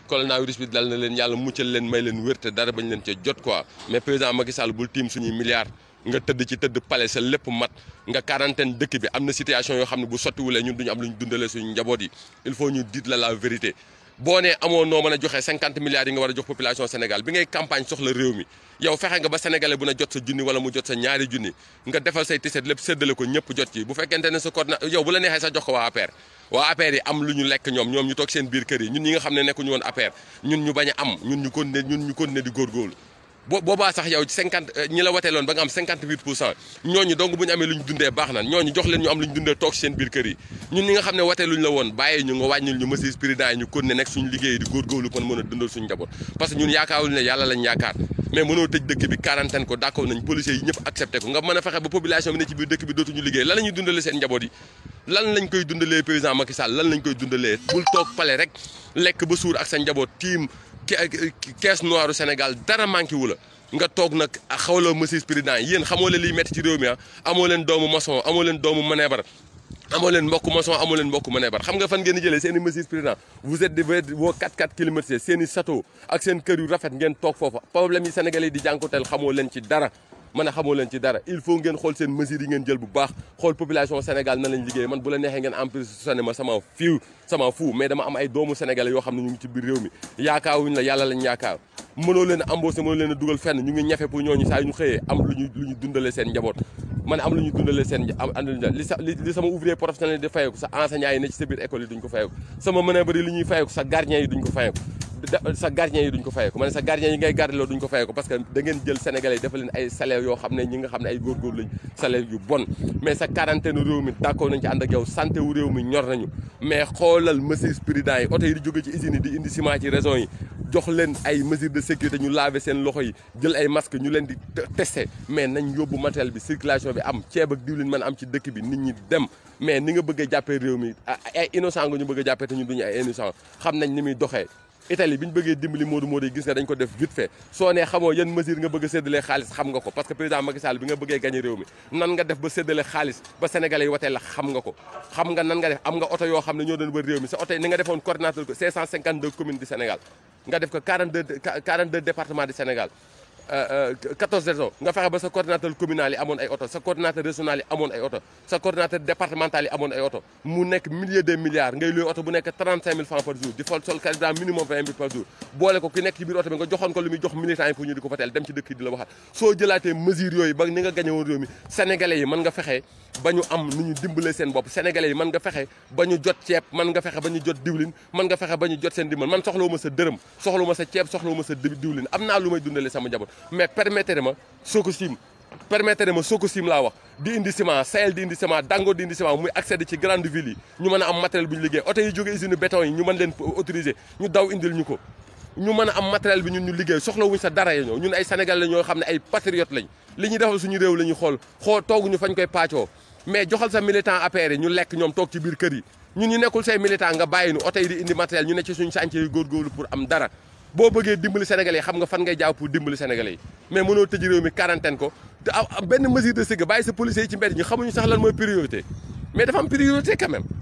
coronavirus bi dal na leen yàlla muccal leen may leen wér te dara bañ leen ca jot quoi mais président Macky Sall bul tiim suñuy milliards nga tëdd ci tëdd palais sa lépp mat nga quarantaine dëkk bi am na situation yoo xam ne bu sottiwulee ñun duñu am lu ñu dundalee suñu njaboot yi il faut ñu dit la la vérité boo nee amoo noo mën a joxe cinquante milliards yi nga war a jox population Sénégal bi ngay campagne soxla réew mi yow fexe nga ba sénégalais bu na jot sa junni wala mu jot sa ñaari junni nga defal say tiset lépp séddale ko ñëpp jot ci bu fekkente ne sa coordina yow bu la neexee sax jox ko waa APR waa APR yi am lu ñu lekk ñoom ñoom ñu toog seen biir kër yi ñun ñi nga xam ne nekkuñu woon APR ñun ñu bañ a am ñun ñu continuer ñun ñu continuer di góorgóorlu boo boobaa sax yow cinquante ñi la wateeloon ba nga am cinquante huit pour cent ñooñu donc bu ñu amee lu ñu dundee baax na ñooñu jox leen ñu am lu ñu dundee toog seen biir kër yi ñun ñi nga xam ne wateeluñ la woon bàyyi ñu nga wàññil ñu mesures prudentes yi ñu continuer nekk suñu liggéey di góorgóorlu kon mën a dundal suñu njaboot parce que ñun yaakaarul ne yàlla lañ yaakaar mais mënoo tëj dëkk bi quarantaine ko d'accord nañ policiers yi ñëpp accepté ko nga mën a fexe ba population bi ne ci biir dëkk bi dootuñu liggéey lan la ñuy dundalee seen njaboot yi lan lañ koy dundalee président Macky Sall lan lañ koy dundalee bul toog pale rek lekk ba suur ak sa njaboot tiim caisse noire Sénégal dara manqué wu la nga toog nag xawloo mesures président yéen xamoo leen liy metti ci réew mi ah amoo leen doomu maçon amoo leen doomu maneebar amoo leen mbokk maçon amoo leen mbokk maneebar xam nga fan ngeen di jëlee seen i mesures président vous êtes de vos 4-4 kilomètres seen i château ak seen kër yu rafet ngeen toog foofa problème yi sénégalais yi di jànkoteel xamoo leen ci dara man a xamoo leen ci dara il faut ngeen xool seen mesures yi ngeen jël bu baax xool population Sénégal na lañ liggéey man bu la neexee ngeen emprisonné ma sama fiiw sama fuu mais dama am ay doomu sénégalais yoo xam ne ñu ngi ci biir réew mi yaakaaruñ la yàlla lañ yaakaar mënoo leen a embauché mënoo leen a dugal fenn ñu ngi ñafe pour ñooñu saa yu ñu xëyee am lu ñu lu ñu dundalee seen njaboot man am lu ñu dundalee seen am li sa li sama ouvrier professionnel di fayeeku sa enseignant yi ne ci sa biir école yi duñ ko fayeeku sama manœuvre yi li ñuy fayeeku sa gardien yi duñ ko fayeeku sa gardien yi duñ ko fayeeku ma ne sa gardien yi ngay gardeloo duñ ko fayeeku parce que da ngeen jël sénégalais yi dafa leen ay salaire yoo xam ne ñi nga xam ne ay góorgóor lañ salaire yu bon mais sa quarantaine réew mi d'accord nañ ci ànd ak yow santé wu réew mi ñor nañu mais xoolal mesures prudentes yi oto yi di jóge ci usines yi di indi ciment ci raison yi jox leen ay mesures de sécurité ñu laver seen loxo yi jël ay masque ñu leen di testé mais nañ yóbbu matériel bi circulation bi am ceeb ak diwlin mën am ci dëkk bi nit ñi dem mais ni nga bëgg a jàppee réew mi ay innocent nga ñu bëgg a jàppee te ñu duñu ay innocent xam nañ ni muy doxee Italie bi ñu bëggee dimbali Modou Modou yi gis nga dañ ko def vite fait soo nee xamoo yan mesure nga bëgg a séddale xaalis xam nga ko parce que président Macky Sall bi nga bëggee gagné réew mi nan nga def ba séddale xaalis ba sénégalais yi watee la xam nga ko xam nga nan nga def am nga oto yoo xam ne ñoo doon wër réew mi sa oto yi ni nga defoon coordinateur ko 552 communes du Sénégal nga def ko 42 42 départements du Sénégal 14 régions nga fexe ba sa coordinateur communal yi amoon ay oto sa coordinateur régional yi amoon ay oto sa coordinateur départemental yi amoon ay oto mu nekk milliers de milliards ngay luy oto bu nekk 35 000 francs par jour di fol sol carburant minimum 20 000 par jour boole ko ki nekk ci biir oto bi nga joxoon ko lu muy jox militants yi pour ñu di ko fateel dem ci dëkk yi di la waxaat soo jëlaatee mesures yooyu ba ni nga gañe woon réew mi sénégalais yi mën nga fexe ba ñu am nu ñu dimbalee seen bopp sénégalais yi mën nga fexe ba ñu jot ceeb mën nga fexe ba ñu jot diwlin mën nga fexe ba ñu jot seen dimbal man soxlawu ma sa dërëm soxlawu ma sa ceeb soxlawu ma sa diwlin am naa lu may dundalee sama njaboot mais permettre ma Sococim permettre ma Sococim laa wax di indi ciment Sahel di indi ciment Dangote di indi ciment muy accéder ci grande ville yi ñu mën a am matériel bu ñu liggéey oto yi jóge usine béton yi ñu mën leen autoriser ñu daw indil ñu ko ñu mën a am matériel bi ñun ñu liggéey soxla wuñ sa dara ya ñoo ñun ay Sénégal la ñoo xam ne ay patriotes lañ li ñuy defal suñu réew la ñuy xool xool tooguñu fañ koy paccoo mais joxal sa militant APR yi ñu lekk ñoom toog ci biir kër yi ñun ñu nekkul say militant nga bàyyi nu oto yi di indi matériel ñu ne ci suñu chantier yi góorgóorlu pour am dara boo bëggee dimbali sénégalais yi xam nga fan ngay jaaw pour dimbali sénégalais yi mais mënoo tëj réew mi quarantaine ko te benn mesure de sécurité bàyyi sa policiers yi ci mbedd ñu xamuñu sax lan mooy priorité mais dafa am priorité quand même